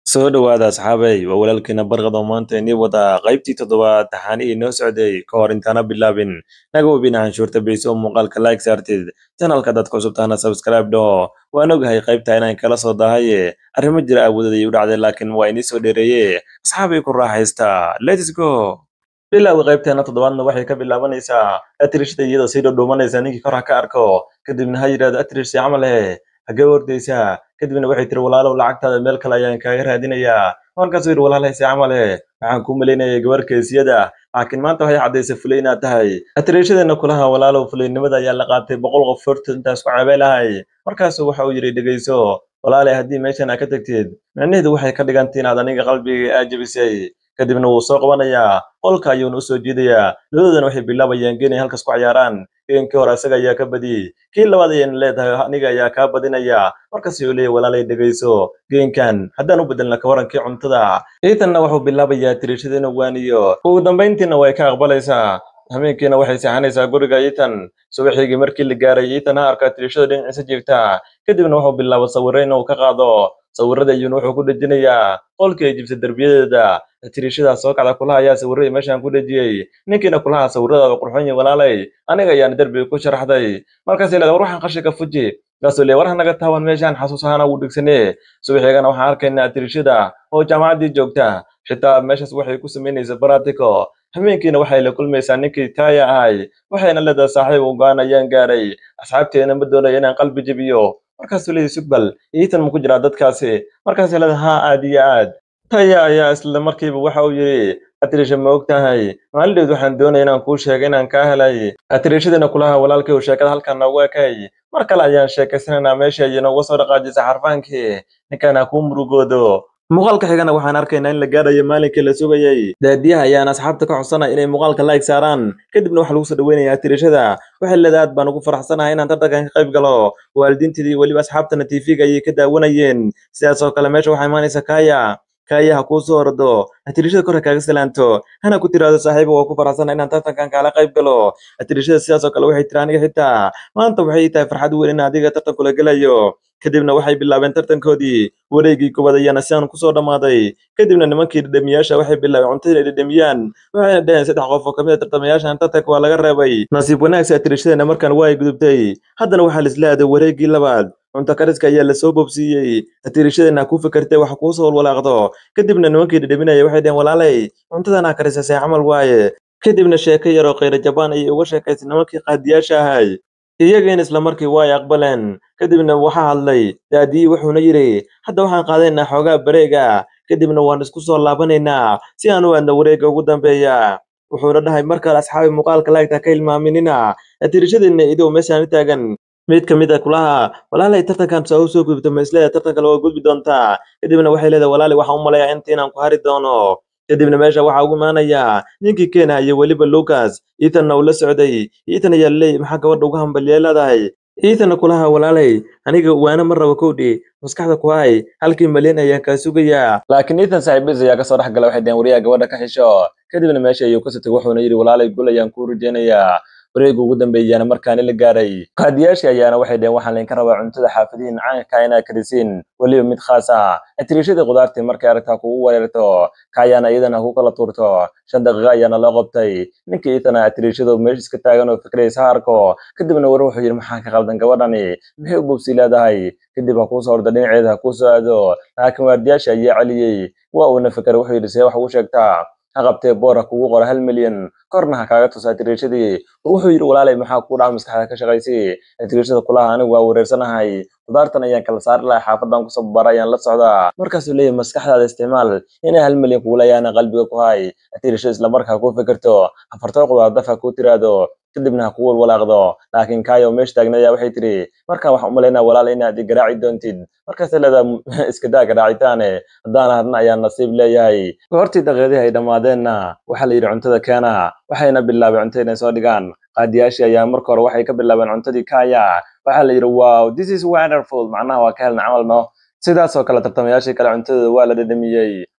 soo dhowaada asxaabay waa walaalkeena barqad oo maanta inii wada qaybtii toddobaad taxaanihii noo socday ka hor intaana bilaabin naga webina canshuurta beyso oo muuqaalka like saartid janalka dadka cusubtaana subscribe dhaho waan ogahay qaybta inaan kala soo dahaye arrimo jira awoodadii u dhacday laakiin waa inii soo dheereeye asxaabay ku raaxaysta lets go bilowga qaybteena toddobaadna waxay ka bilaabanaysaa atrishda iyadoo sii dhudhuumanaysa ninkii kor ha ka arko kadibna ha yidhahdo atrish si camal eh hagee ordaysaa kadibna waxay tiri walaalow lacagtaada meel kale ayaan kaaga raadinayaa markaasuu yidhi walaalahay si camal eh waxaan kuu malaynayay gabar keesiyada laakiin maanta waxay caddaysay fulay inaad tahay atriishadeenna kulaha walaalow fulaynimada ayaa la qaatay boqol qof horta intaas ku cabeelahay markaasuu waxa uu yidhi dhegayso walaalay haddii meeshan aa ka tagtid micnaheedu waxay ka dhigantay inaad aniga qalbiga aa jebisay kadibna wuu soo qabanayaa qolka ayuuna u soo jiidayaa labadoodana waxay bilaabayaan geenay halkas ku ciyaaraan geenkii hore isaga ayaa ka badiyey kii labaad ayayna leedahay aniga ayaa kaa badinaya markaasuu leeyahy walaalay dhegayso geenkan haddaan u bedelna kawarankii cuntada iitanna wuxuu bilaabayaa tiriishada inuu waaniyo ugu dambayntiina way ka aqbalaysaa habeenkiina waxay seexanaysaa guriga iitan subaxigii markii la gaaray iitan ha arkaa tiriishada dhinaciisa jiifta kadibna wuxuu bilaaba sawirro inuu ka qaado sawirrada ayuuna wuxuu ku dhejinayaa qolkii ay jibsa derbiyadeeda tiriishadaa soo kacda kulaha ayaa sawirradii meeshaan ku dhejiyey ninkiina kulaha sawirradaada qurxon yihin walaalay aniga ayaana derbiga ku sharaxday markaasay leedahay war waxaan qashinka fuji markaasuu leeyahy war hanaga taawan meeshaan xasuus ahaana wuu dhigsanee subaxeegana waxaan arkaynaa tiriishada oo jaamacaddii joogta xitaa meeshaas waxay ku samaynaysa baratico habeenkiina waxay la kulmaysaa ninkii taaya ahay waxayna leedahay saaxiib u go-aan ayaan gaaray asxaabteena ma doonaya inaan qalbi jebiyo markaasuu leeyahy sugbal iitan ma ku jiraa dadkaasi markaasay leedahay haa aad iyo aad taya ayaa isla markiiba waxa uu yidhi atriisha ma og tahay maalindheed waxaan doonaya inaan kuu sheegay inaan kaa helay atriishadiina kulaha walaalkay uu sheekada halkan noogu ekay mar kale ayaan sheekaysanaynaa meesha ayay nooga soo dhaqaajisay xarfaankii ninkaan ha kuu murugoodo muuqaalka xigana waxaan arkaynaa in la gaadhayo maalinkii la sugayey daadiyaha ayaan asxaabta ka codsanaya inay muuqaalka like saaraan kadibna waxaa lagu soo dhaweynayaa atriishada waxay leedahay aad baan ugu faraxsanahay inaan tartankan ka qayb galo waalidiinteedii weliba asxaabtana tv-ga ayay ka daawanayeen sidaas oo kale meesha waxaa imaanaysa kaya kaya ha kuu soo ordo atriishada kor ha kaaga salaanto hana ku tiraahdo saaxiiba waa ku faraxsana inaan tartankan kaala qayb galo atriishada sidaas oo kale waxay tiri aniga xitaa maanta waxay tahay farxad weyn in adiga tartan kula gelayo kadibna waxay bilaabeen tartankoodii wareegii koowaad ayaana sidan kusoo dhammaaday kadibna nimankii dhedhemiyaasha waxay bilaabeen cuntada inay dhedhemiyaan waxayna dhaheen saddex qof oo kamid a tartamayaashan tartanka waa laga reebay nasiib wanaagsi atriishadeena markan waa ay gudubtay haddana waxaa la aaday wareegii labaad cunto kariska ayaa lasoo bobsiiyey atriishadeena ku fikirtay wax kuu soo walwalaaqdo kadibna nimankii dhedheminaya waxay dhaheen walaalay cuntadanaa karisasay camal waaye kadibna sheeko yaroo khayra jabaan ayay uga sheekaysay nimankii qaadiyaasha ahay iyagiina isla markii waa ay aqbaleen kadibna waxaa hadlay daadiyii wuxuuna yidhi hadda waxaan qaadanaynaa xoogaa bareega kadibna waan isku soo laabanaynaa si aan u aadno wareegga ugu dambeeya wuxuuna dhahay mar kale asxaabi muuqaalka laagta ka hilmaaminina atirishadiina idow meeshaan u taagan mid ka mid a kulaha walaalay tartankan saa u soo gudubto ma isleedahay tartan kale waa gudbi doontaa kadibna waxay leedahay walaalay waxaan u malayaa inta inaan ku hari doono kadibna meesha waxaa ugu imaanayaa ninkii keenah iyo weliba lucas iitanna uu la socday iitan ayaa laleeyay maxaa gabadha uga hambaliya leedahay iitanna kulaha walaalay aniga waana ma raba kowdhi maskaxda ku hay halkii malyan ayaan kaa sugayaa laakiin iitan saaxiibadiis ayaa kasoo dhex gala waxay dhaheen wariyaha gabadha ka xisho kadibna meesha ayuu ka sotay wuxuuna yidhi walaalay gul ayaan kuu rajeynayaa wareega ugu dambeeyaana markaani la gaaray qaadiyaashii ayaana waxay dhaheen waxaan laydinka rabaa cuntada xaafadihiin caanka inaad karisiin weliba mid khaas ah atriishadii khudaartii markay aragtaa kugu weerarto kaayaana iyadana ku kala tuurto shan daqiiqa ayaana loo qabtay ninkii iitana atriishadu meesha iska taagan oo fikraysa ha arko kadibna war wuxuu yidhi maxaa ka qaldan gabadhani maxay u bobsii leedahay kadib ha kuu soo ordo dhinaceeda ha kuu soo aado laakiin waardiyaashii ayaa celiyey waa uuna fikray wuxuu yidhi see wax ugu sheegtaa ha qabtee boor ha kugu qoro hal milyan korna ha kaaga tusaa atriishadii wuxuu yidhi walaalay maxaa kuu dhaca maskaxda ka shaqaysay atriishada kulaha anigu waa wareersanahay khudaartan ayaan kala saari lahay xaafadan kusoo babara ayaan la socdaa markaasuu leeyahy maskaxdaada isticmaal inay hal milyan kugu leeyaana qalbiga ku hay atriishada isla markaa kuu fikirto afartoo khudaar daf ha kuu tiraahdo kadibna ha ku walwalaaqdo laakiin kaayo meesha taagnaya waxay tiri markaan waxaan u malaynaa walaal inaad i garaaci doontid markaasay leedaha iska daa garaacitaane haddaan hadna ayaa nasiib leeyahay goortii daqiiqadii ay dhammaadeenna waxaa la yidhi cuntada keena waxayna bilaabay cuntada inay soo dhigaan qaadiyaashii ayaa marka hore waxay ka bilaabeen cuntadii kaya waxaa la yidhi wow this is wonderful macnaha waa ka helna camal no sidaas oo kale tartamayaashii kale cuntadooda waa la dhedhamiyey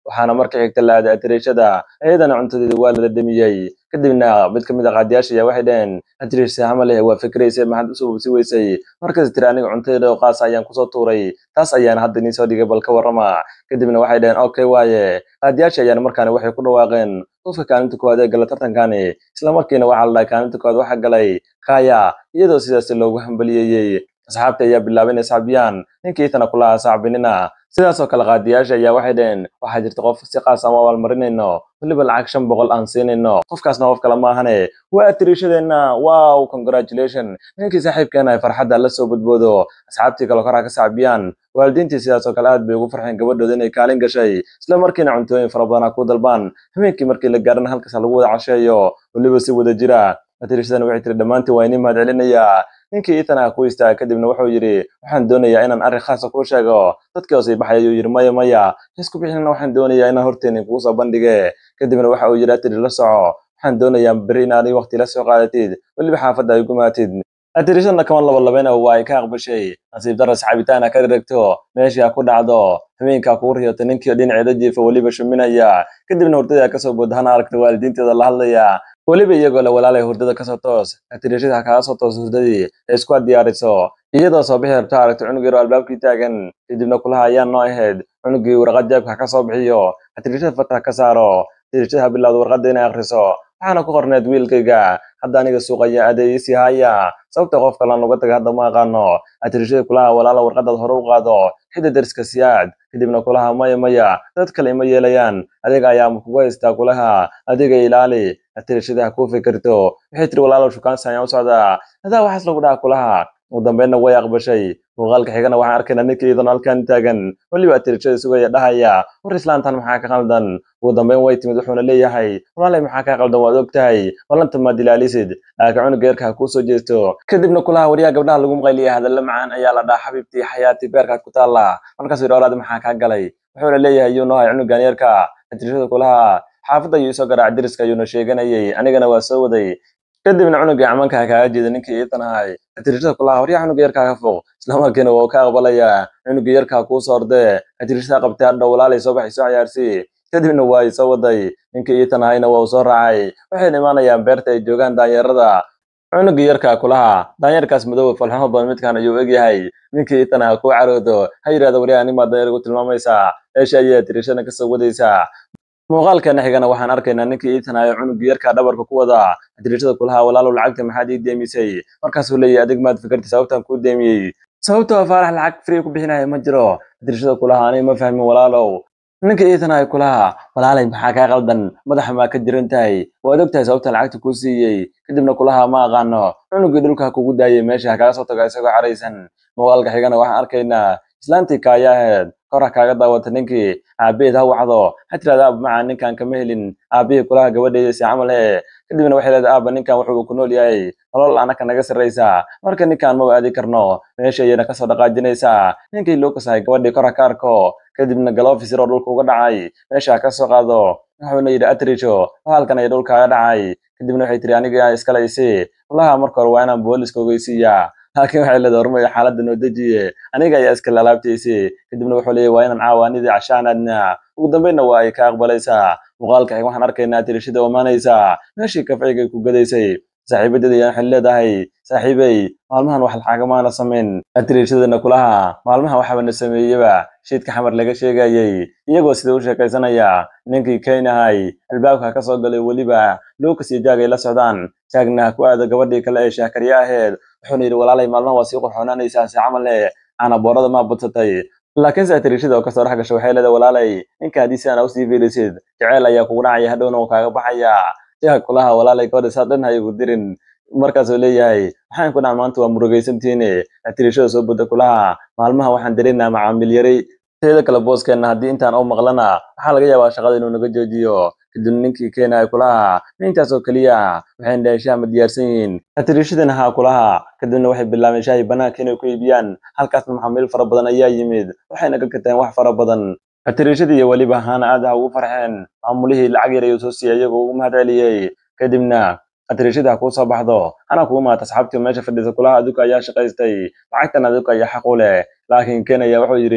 waxaana marka xigta la aaday atiriishada iyadana cuntadeeda waa la dhadhamiyey kadibna mid ka mid a qaadiyaasha ayaa waxay dhaheen atiriisha hamaleh waa fikraysa maxaad usoo bubsi weysay markas tiri aniga cuntadeeda oo qaasa ayaan kusoo tuuray taas ayaana hadda inii soo dhigay bal ka warrama kadibna waxay dhaheen okay waaye qaadiyaasha ayaana markaani waxay ku dhawaaqeen qofka kaalinta koowaad ee gala tartankani isla markiina waxaa la dhahay kaalinta koowaad waxaa galay kaya iyadoo sidaas loogu hambaliyeeyey asxaabta ayaa bilaabay inay sacbiyaan ninkii tana kulahaa sacbinina sidaasoo kale qaadiyaasha ayaa waxay dhaheen waxaa jirta qof si qaas aan u abaalmarinayno weliba lacag shan boqol aan siinayno qofkaasna qof kale maahane waa atiriishadeenna wow congratulation ninkii saaxiibkeena ay farxadda la soo badboodo asxaabtii kale koraa ka sacbiyaan waalidiintii sidaasoo kale aad bay ugu farxeen gabadhooda inay kaalin gashay isla markiina cuntooyin fara badan ku dalbaan habeenkii markii la gaarana halkaas lagu wada casheeyo weliba si wada jira atiriishadan waxay tiri dhammaantiin waa inii mahad celinayaa ninkii itana ku istaaga kadibna wuxuu yidhi waxaan doonayaa inaan arrin khaasa kuu sheego dadkii hoosay baxay ayuu yidhi maya maya isku bixinana waxaan doonayaa inaan horteeni kugu soo bandhige kadibna waxa uu yidhi atiri la soco waxaan doonayaa beri inaad waqti la soo qaadatid weliba xaafadda ay gumaatid atirishadna kaman laba labeyna waa ay ka aqbashay nasiib daras cabitaana ka dhiragto meeshii ha ku dhacdo habeenkaa kugu riyoto ninkii dhinaceeda jiifa weliba shuminaya kadibna hurdada kasoo booda hana aragta waalidiinteeda la hadlaya weliba iyagoo la walaalay hurdada kasoo toos atirishada ha kaga soo toos hurdadii ee isku diyaariso iyadoo soo bixi rabto aragto cunug yaro albaabkii taagan kadibna kulaha ayaa noo ahayd cunugii warqad jeebka ha ka soo bixiyo atirishada fata ha ka saaro atirishada ha bilowda warqadda inay akhriso waxaana ku qorneed wiilkayga hadda aniga suuqaya adeeyisi haya sababta qof kalan uga taga hadda ma aqaano atirishada kulaha walaala warqadaad hore u qaado xidda deriska siyaad kadibna kulaha maya maya dad kale ima yeelayaan adiga ayaa kugu haystaa kulaha adiga ilaali atirishada ha kuu fikirto waxay tiri walaalow shukaansi ayaan u socdaa adaa waxaas lagu dhaha kulaha ugu dambeynna way aqbashay muuqaalka xigana waxaan arkaynaa ninkii iyadan halkan taagan weliba atirishada sugaya dhahaya war islaantan maxaa ka qaldan ugu dambeyn way timid wuxuuna leeyahay walaalay maxaa kaa qaldan waad og tahay ballanta maad ilaalisid laakiin cunuga yarka ha kuu soo jeesto kadibna kulaha waryaha gabdhaha lagu maqayliyay hadalla macaan ayaa la dhaha xabiibtii xayaati beerkaad ku taalla markaasuu yidhi walaadi maxaa kaa galay wuxuuna leeyahay yuu noohay cunugan yarka atirishada kulaha xaafadda ayuu isoo garaac deriska ayuuna sheeganayay anigana waa soo waday kadibna cunugii camanka kaaga jeeda ninkii iitan ahay atirishada kulaha waryaa cunuga yarkaa ka foq islamarkiina waa ka aqbalayaa cunugii yarkaa kuu soo ordee atirishada qabtay hadha walaalay soo baxay soo ciyaarsii kadibna waa ay soo waday ninkii iitan ahayna waa uu soo raacay waxayna imaanayaan beerta ay joogaan daanyarada cunugii yarkaa kulaha daanyarkaas madooba falxamo badan midkaan ayuu egyahay ninkii iitan aha kuu caroodo ha yidhahda waryaa animaa daanyar ugu tilmaamaysaa meesha ayay atirishada kasoo wadaysaa muuqaalkeena xigana waxaan arkaynaa ninkii iitanayo cunugii yarkaa dhabarka ku wada adirishada kulaha walaalow lacagta maxaad ii deemisay markaasuu leeyahy adig maad fikirtay sababtaan kuu deemiyey sababtoo faarax lacag free ku bixinaya ma jiro adirishada kulaha aniga ma fahmin walaalow ninkii iitanayo kulaha walaalay maxaa kaa qaldan madaxa maa ka jiran tahay waad og tahay sababta lacagta kuu siiyey kadibna kulaha ma aqaano cunugii dhulka kugu daayay meesha ha kaga soo tago isagoo caraysan muuqaalka xigana waxaan arkaynaa islaantii kaaya ahayd kora kaaga daawata ninkii aabaheed ha wacdo ha tirahda aaba macaa ninkan kama helin aabihii kulaha gabadheeda si camal he kadibna waxay leedahay aaba ninkan wuxuu ku nool yahay nolol anaka naga sarraysa marka ninkan maba aadi karno meesha ayayna kasoo dhaqaajinaysaa ninkii lucas ahay gabadhii kora ka arko kadibna galofis yaroo dhulka uga dhacay meesha ha ka soo qaado wuxuuna yidhi atrijo halkan ay dhulkaaga dhacay kadibna waxay tiri aniga iskale isi kulaha marka hore waa inaan booliska ogeysiiyaa laakiin waxay leedahay hormaya xaaladda noo dejiye aniga ayaa iskale alaabtaysi kadibna wuxuu leeyahy waa inaan caawaanidii cashaanaadna ugu dambeynna waa ay ka aqbalaysaa muuqaalka xig waxaan arkaynaa tirishada omaanaysaa meeshii kafcigay ku gadaysay saaxiibadeeda ayaan waxay leedahay saaxiibey maalmahan wax lacagamaana samayn atirishadana kulaha maalmahan waxaba na sameeyeba shiidka xamar laga sheegayay iyagoo sida u sheekaysanaya ninkii keynahay albaabka ka soo galay weliba lucas iyo jaag ay la socdaan jaagna ku aada gabadhii kale ee shaakariye aheed wuxuuna yidhi walaalay maalmaha waa sii qurxoonaanaysaa si camal eh aana boorada maa budsatay laakiinse atirishada oo kasoo dhex gasho waxay leedahay walaalay ninka haddii si aan usii fiirisid jaceyl ayaa kugu dhacaya hadhowna uu kaaga baxaya jaag kulaha walaalay gabadha saa dhan ha igu dirin markaasuu leeyahay waxaan ku dhaca maanta waa murugaysantiine atirishada soo budda kulaha maalmaha waxaan dareynaa macaamil yari teeda kale booskeenna haddii intaan oo maqlana waxaa laga yaabaa shaqada inuu naga joojiyo kadibna ninkii keenaya kulaha intaasoo keliya waxayna dhahay shaah ma diyaarsan yihiin atirishadana haa kulaha kadibna waxay bilaabeen shaahi banaanka inay ku iibiyaan halkaasna maxaamiil fara badan ayaa yimid waxayna ka gateen wax fara badan atirishadii iyo weliba haana aad ha ugu farxeen maamulihii lacag yar ayuu soo siiyey iyagoo ugu mahad celiyey kadibna atirishada ha kuu soo baxdo hana kugu maata asxaabtii meesha fadhiisa kulaha aduka ayaa shaqaystay lacagtan aduka ayaa xaq u leh laakiin ken ayaa wuxuu yidhi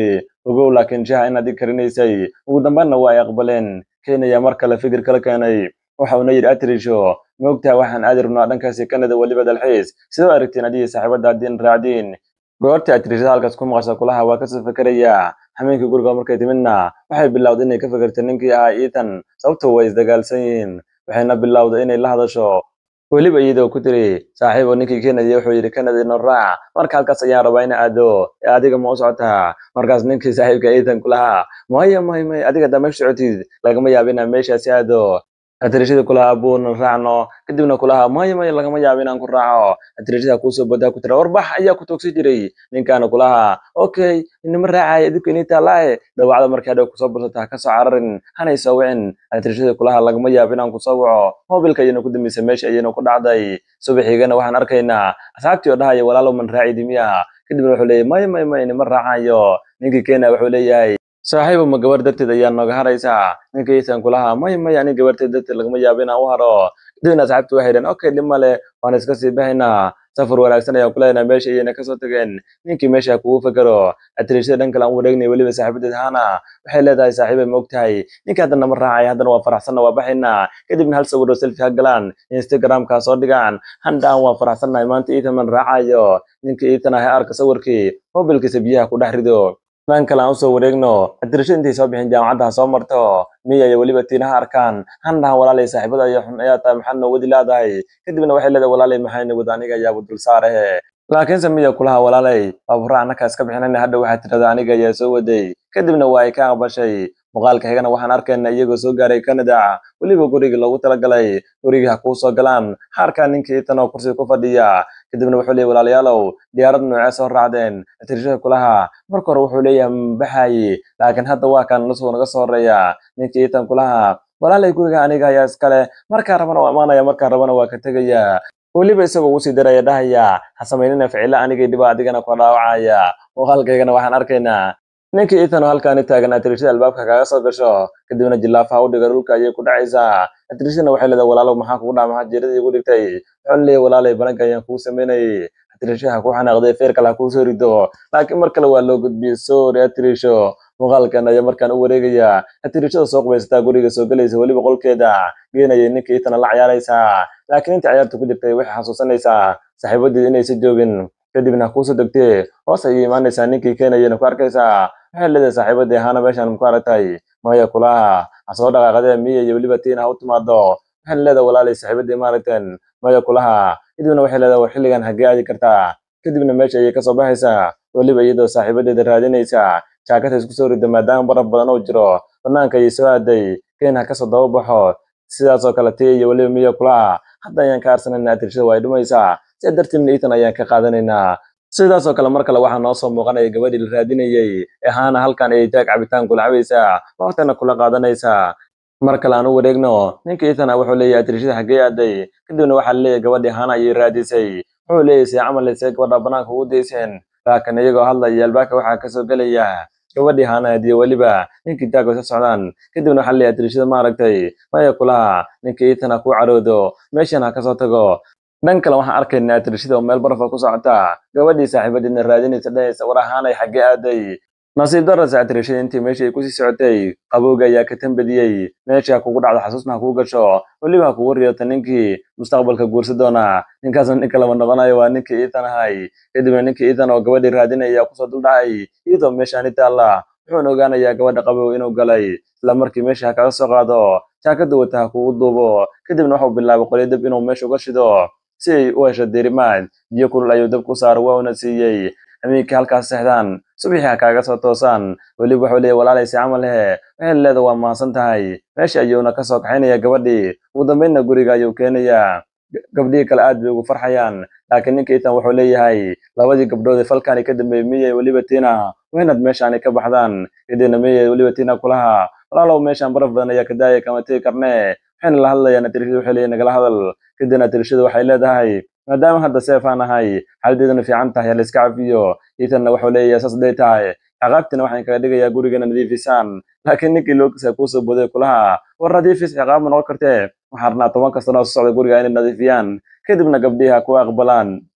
ogow laakiin shaha inaad i karinaysay ugu dambeynna waa ay aqbaleen kenya mar kale fikir kala keenay waxa uuna yidhi atrisho ma ogtahay waxaan aadi rabnaa dhankaasi kanada weliba dalxiis sidoo aragtiin adigii saaxiibada haddiin raacdiin goortii atrishada halkaas ku maqasha kulaha waa kasoo fikerayaa hameenkii guriga markay timidna waxay bilowday inay ka fikirta ninkii ahaa iitan sababtoo way isdagaalsan yihiin waxayna bilowday inay la hadasho weliba iyadoo ku tiri saaxiibo ninkii keenaya wuxuu yidhi kanada ino raac marka halkaas ayaan rabaa ina aado ee adiga ma u socotaa markaas ninkii saaxiibka iitan kulahaa maya may may adiga haddaa meesha socotid lagama yaabo inaa meeshaasi aado atrishada kulahaa abuuna raacno kadibna kulahaa maya maya lagama yaabo inaan ku raaco atrishada kuusoo badaa ku tira warbax ayaa ku toogsi jiray ninkaana kulahaa okay inama raacaya idinku inii taalaaye dawacda markii hadhow kusoo bursata ha kasoo cararin hanay soo wicin atrishada kulahaa lagama yaabo inaan kusoo waco mobilka ayayna ku dambeysay meesha ayayna ku dhacday subaxiigana waxaan arkaynaa asxaabtii oo dhahaya walaalow man raacidi miya kadibna wuxuu leeyahy maya maya maya inama raacayo ninkii kenya wuxuu leeyahay saaxiibo ma gabar darteed ayaa nooga haraysaa ninka iisan kulahaa maya maya ani gabarteed darteed lagama yaabo inaan u haro kadibna asxaabtii waxay dhaheen okay dhib male waan iska sii baxaynaa safar wanaagsan ayaan kuleenahay meesha ayayna kasoo tageen ninkii meesha kugu fekero atrishada dhan kale aan u wareegnay weliba saaxiibadeed hana waxay leedahay saaxiibay ma ogtahay ninka haddana ma raacay haddana waa faraxsanna waa baxaynaa kadibna hal sawiro selfie ha galaan instagramka soo dhigaan handhaan waa faraxsannahay maanta iitan man raacayo ninka iitan ah arka sawirkii mobilkiisa biyaha ku dhex rido dhan kale aan usoo wareegno adirasho intay soo bixin jaamacadda ha soo marto miya iyo weliba tiinaha arkaan handhahan walaalay saaxiibada iyo xun ayaa tahay maxaad noo wadi leedahay kadibna waxay leedahay walaalay maxayna wada aniga ayaaba dul saarahe laakiinse miya kulaha walaalay baabura annaka iska bixinayna hadha waxaad tirahdaa aniga ayaa soo waday kadibna waa ay ka aqbashay muuqaalka xigana waxaan arkaynaa iyagoo soo gaaray canada weliba gurigii loogu talagalay gurigii ha kuu soo galaan haarkaa ninkii itan oo kursiga ku fadhiya kadibna wuxuu leeyay walaalayaalow diyaarad noocee soo raacdeen atirishada kulaha marka hore wuxuu leeyahay mabaxaye laakiin hadda waa kan nusuu naga soo horeeya ninkii itan kulaha walaalay guriga aniga ayaa iskale markaa rabana waa amaanaya markaa rabana waa ka tegaya weliba isagoo usii daraya dhahaya ha samaynina ficilo anigay dhiba adigana ku dhaawacaya muuqaalkaygana waxaan arkaynaa ninkii itan oo halkaani taagan atirishada albaabka kaga soo gasho kadibna jilaafaha u dhiga dhulka ayay ku dhacaysaa atirishadana waxay leedahay walaalow maxaa kugu dhaca maxaa jeeradii igu dhigtay wuxuu leeyahay walaalay balanka ayaan kuu samaynayay atirishaha ku xanaaqday feer kale ha kuu soo rido laakiin mar kale waa loo gudbiyey sorry atirisho muuqaalkan ayaa markaan u wareegaya atirishada soo qubaysataa guriga soo gelaysa weliba qolkeeda geenayay ninkii itana la ciyaaraysaa laakiin inta ciyaarta ku jirtay waxay xasuusanaysaa saaxiibadeed inaysa joogin kadibna ha kuusoo degtee hoos ayay imaanaysaa ninkii keenayana ku arkaysaa waxay leedahay saaxiibadii ahaana meeshaan ku aragtay maya kulaha ha soo dhaqaaqadee miya iyo weliba tiina ha u timaado waxay leedahay walaalay saaxiibadii maaragteen maya kulaha kadibna waxay leedahay war xilligan hagee aadi kartaa kadibna meesha ayay kasoo baxaysaa weliba iyadoo saaxiibadeeda raadinaysa jaakata isku soo rida maadaama baraf badan oo jiro banaanka ayay soo aaday keen ha kasoo daba baxo sidaasoo kale tii iyo weliba miya kulaha hadda ayaan ka arsanayna atirshada waa ay dhumaysaa sidaa darteedna iitan ayaan ka qaadanaynaa sidaasoo kale mar kale waxaa noo soo muuqanaya gabadhii la raadinayey ee haana halkan ayay jaag cabitaan kula cabaysaa waqtana kula qaadanaysaa mar kale aan u wareegno ninka iitana wuxuu leeyahay atirishada hagee aaday kadibna waxaa laleeyahay gabadhii haana ayay raadisay wuxuu leeyahay see camal see gabadha banaanka ugu dayseen laakiin iyagoo hadlaya albaabka waxaa kasoo gelaya gabadhii haana hadiye weliba ninkii jaago sa socdaan kadibna waxaa leeyahay atirishada maaragtay maya kulaha ninka iitana ku caroodo meeshan ha kasoo tago dhan kale waxaan arkaynaa atirishada oo meel barafa ku socota gabadhii saaxiibadeedna raadinaysa dhahaysa war ahaanay xaggee aaday nasiib darasa atirishada intii meeshii ay kusii socotay qabowga ayaa ka tambadiyey meesha ha kugu dhacdo xasuusna ha kuu gasho weliba ha kugu riyota ninkii mustaqbalka guursa doona ninkaasna ninka lama noqonayo waa ninkii iitan ahay kadibna ninkii iitan oo gabadhii raadinaya kusoo duldhacay iyadoo meeshaani taalla wuxuuna ogaanayaa gabadha qabow inuu galay isla markii meesha ha kaga soo qaado jaakada wata ha kugu duubo kadibna waxuu bilaabay qolyo dab inuu meesha uga shido si ay u hesho derimaad biyo kulul ayuu dab ku saaro waa una siiyey habeenkii halkaas seexdaan subaxii ha kaaga soo toosaan weliba wuxuu leeyahy walaalay si camal lehe waxay leeda waa mahadsan tahay meesha ayuuna kasoo kaxaynaya gabadhii ugu dambeynna guriga ayuu keenayaa gabdhihii kale aad bay ugu farxayaan laakiin ninka itan wuxuu leeyahay labadii gabdhood ee falkaani ka dambeeyey miyay weliba tiina waynaad meeshaani ka baxdaan kadibna miyay weliba tiina kulaha walaalow meeshaan baraf badan ayaa ka daaya kama tegi karnee waxayna la hadlayaan atirishada waxay leeyahay nagala hadal kadibna atirishada waxay leedahay maadaama hadda seef aan ahay xaaladeeduna fiican tahay la iska cafiyo iitanna wuxuu leeyahay saas day tahay ciqaabtina waxaan kaga dhigayaa gurigana nadiifisaan laakiin ninkii loogisa kuusoo boday kulaha war nadiifis ciqaab ma noqon kartee waxaan rabnaa tobanka sano oo soo socda guriga inay nadiifiyaan kadibna gabdhihi ha ku aqbalaan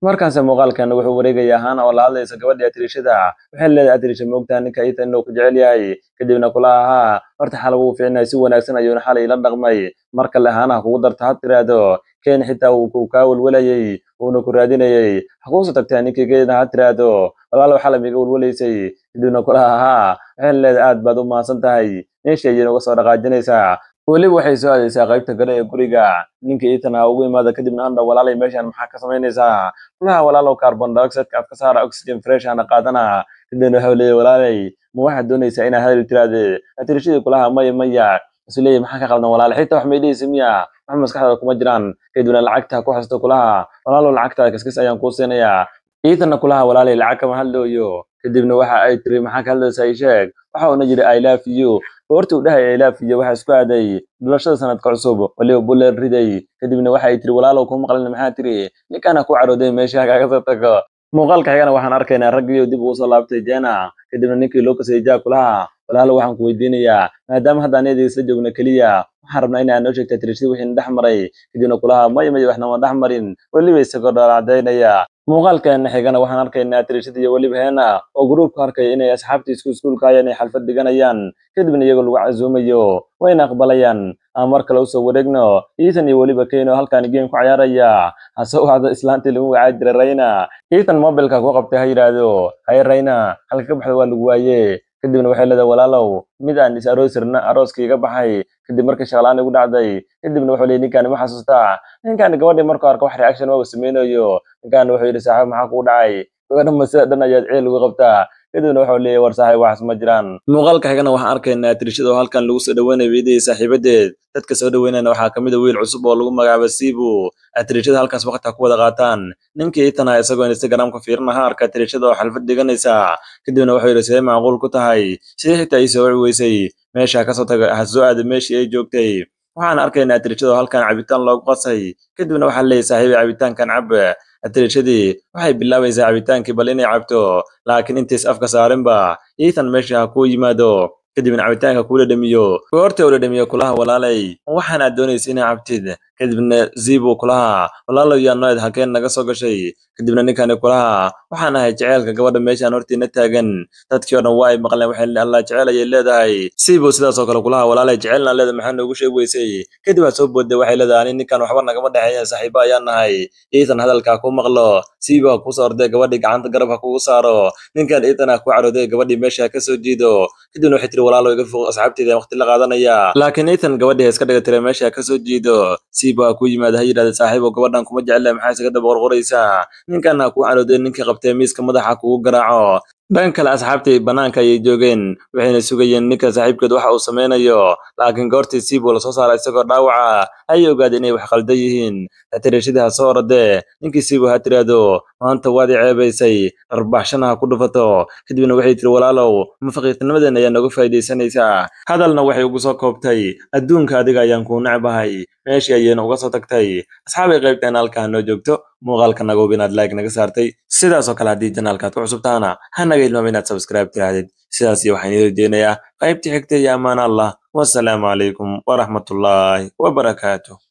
markaanse muuqaalkan wuxuu wareegaya ahaan oo la hadlaysa gabadhii atirishada waxay leedahay atirisha moogtaa ninka itan inuu ku jecel yahay kadibna kula ahaa horta xal wuu fiicnay si wanaagsan ayuuna xalay ila dhaqmay mar kale ahaanaha kugu darta ha tiraahdo ken xitaa uu kaa welwelayay uuna ku raadinayay ha kuuso tagtaa ninkii geeda ha tiraahdo walaalow xalay miga welwelaysay kadibna kula ahaa waxay leedahay aad baad u mahadsan tahay meeshii ayayna uga soo dhaqaajinaysaa weliba waxay soo aadaysaa qaybta gale ee guriga ninka itan ha ugu imaada kadibna andha walaalay meeshan maxaa ka samaynaysaa kulaha walaalow carbon dioxideka aad ka saara oxygen fresh ana qaadana kadibna waxau leeyahy walaalay ma waxaad doonaysaa inaad hadal tiraahde atirishadii kulaha maya maya isu leeyahy maxaa ka qaldan walaale xitaa wax may dhihaysa miya wax maskaxdaada kuma jiraan kadibna lacagta ku xasto kulaha walaalow lacagtaada kaskis ayaan kuu siinayaa iitanna kulaha walaalay lacag kama hadlooyo kadibna waxa ay tiri maxaa ka hadlaysaa ii sheeg waxa uuna yidhi i love you goortii uu dhahay i love you waxa isku aaday dhalashada sanadka cusub waliba buller riday kadibna waxa ay tiri walaalow kuma maqlin maxaa tiri ninkaana ku carooday meesha kaaga soo tago muuqaalka xigana waxaan arkaynaa raggiyo dib ugu soo laabtay jena kadibna ninkii loo kasayay jaa kulaha walaalo waxaan ku weydiinayaa maadaama hadda aniyada isla joogna keliya waxaan rabnaa in aad noo sheegta tirishadii wixii na dhex maray kadibna kulaha maya maya waxna ma dhex marin weliba isagoo dhalacdaynaya muuqaalkeena xigana waxaan arkaynaa tirishada iyo weliba heena oo gruubka arkaya inay asxaabtii isku iskuulka ayaan ay xalfad dhiganayaan kadibna iyagoo lagu casuumayo wayna aqbalayaan aan mar kale usoo wareegno ethan iyo weliba keno halkaan game ku ciyaaraya hase wacdo islaantii lagu wacaa jiray rayna ethan mobilka ku qabtay ha yidhaahdo haye rayna halka ka baxda waa lagu waaye kadibna waxay leedahay walaalow mid aan is aroosirna arooskii iga baxay kadib markii shaqlaan igu dhacday kadibna wuxuu leeyay ninkaani ma xasuustaa ninkaani gabadhii markuu arko wax reaction waa uu sameynayo ninkaani wuxuu yidhi saaxiib maxaa kugu dhacay gabadha masida dhan ayaad ceel ugu qabtaa kadibna wuxuu leeyahy war saaxiib waxaas ma jiraan muuqaalka xigana waxaan arkaynaa tirishada oo halkan lagu soo dhaweynayo weydiyay saaxiibadeed dadka soo dhaweynayna waxaa kamid a wiil cusub oo lagu magacaaba siibu atirishada halkaas waqti ha ku wada qaataan ninkii itana isagoo instagramka fiirinaha arka tirishada oo xalfad dhiganaysa kadibna wuxuu yidhi sidee macquul ku tahay sidee xitaa ii soo weysay meesha kasoo taga ha soo aada meeshii ay joogtay waxaan arkaynaa atirishada oo halkan cabitaan loogu qasay kadibna waxaa leeyahy saaxiibay cabitaankan cab atirishadii waxay bilaabaysaa cabitaankii bal inay cabto laakiin intays afka saarinba ethan meesha ha kuu yimaado kadibna cabitaanka kuula dhamiyo goorta ula dhamiyo kulaha walaalay waxaan aad doonaysa inaa cabtid kadibna zibu kulaha walaalow yaa noed halkeen naga soo gashay kadibna ninkani kulaha waxaan ahay jeceelka gabadha meeshaan hortiina taagan dadkii oo dhan waa ay maqleen waxay allah jeceel ayay leedahay sibu sidaas oo kale kulaha walaalay jecelna leeda maxaa noogu sheeg weysay kadib aad soo boodday waxay leedahay ani ninkan waxba nagama dhexeeya saaxiibo ayaan nahay ethan hadalkaa ku maqlo sibu ha kusoo orday gabadhii gacanta garab ha kugu saaro ninkan ethan ha ku carooday gabadhii meesha ha kasoo jiido kadibna waxay tiri walaalow iga foq asxaabteeda waqti la qaadanaya laakiin ethan gabadhii ha iska dhiga tira meesha ha kasoo jiido sibu ha ku yimaada ha yidhahda saaxiibo gabadhan kuma jecla maxaa isaga daba qorqoraysaa ninkan ha ku carooday ninkii qabtay miiska madaxa kugu garaaco dhan kale asxaabtii bannaanka ayay joogeen waxayna sugayeen ninka saaxiibkeed waxa uu sameynayo laakiin goortii siibuu lasoo saara isagoo dhaawaca ayay ogaadeen inay wax qaldan yihiin atirashadii ha soo orodee ninkii siibu ha tiraahdo maanta waad i ceebaysay dharbaxshana ha ku dhufato kadibna waxay tiri walaalow mafaqiirtinimadeen ayaa nooga faa'iidaysanaysaa hadalna waxay ugu soo koobtay adduunka adiga ayaan kuu necbahay meeshii ayayna uga soo tagtay asxaabay qaybteen halkaa noo joogto muuqaalka naga hub inaad like naga saartay sidaas oo kale haddii janaalkaad ku cusubtaana ha naga hilmaama inaad subscribe tirahdid sidaas iyo waxaan idin rajeynayaa qaybtii xigta iyo ammaan allah wasalaamu calaykum waraxmatullaahi wabarakaatuh